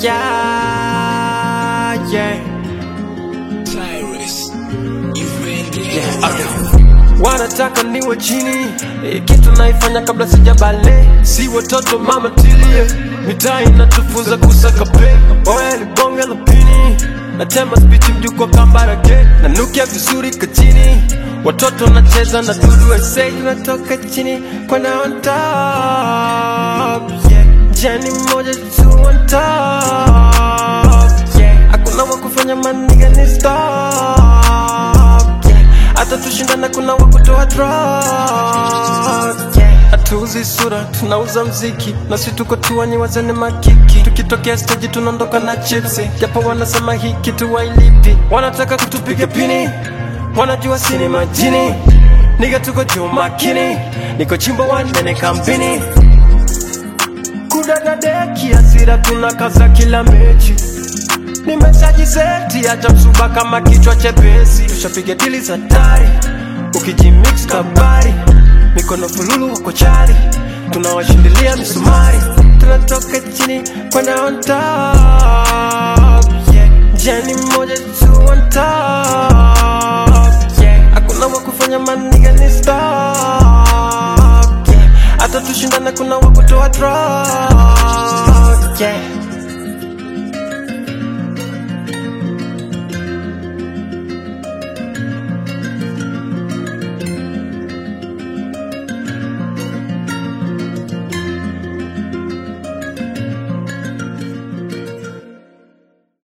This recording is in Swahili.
yeah, yeah. Tyrus, you ready? Yeah, okay. Wanataka niwe chini eh, kitu naifanya kabla sijabale, si watoto mama tilie, mitaa inatufunza kusaka pe, oya ni bonge la pini, natema spiti mjuko kambarage, nanukia vizuri kachini, watoto nacheza na dudu esei, tunatoka chini kwenda on top, yeah. Jani moja tu on top, yeah. Hakuna wa kufanya maniga ni stop, yeah. Hata tushindana kuna wa kutoa drop, yeah. Hatuuzi sura, tunauza mziki na si tuko tuwani wazene makiki, tukitokea stage tunaondoka na chipsi, japo wanasema hii kitu wailipi, wanataka kutupiga pini, wanajua sini majini, niga tuko juu makini, niko chimbo wanene kampini kudadadeki hasira tunakaza kila mechi nimeshajiseti acha msuba kama kichwa chepesi tushapiga dili za tari ukijimix kabari mikono fululu wako chari tunawashindilia misumari tunatoka chini kwenda on top yeah. jeni moja tu on top yeah. hakuna wa kufanya maniga ni stop yeah. hata tushindana kuna wa kutoa drop yeah.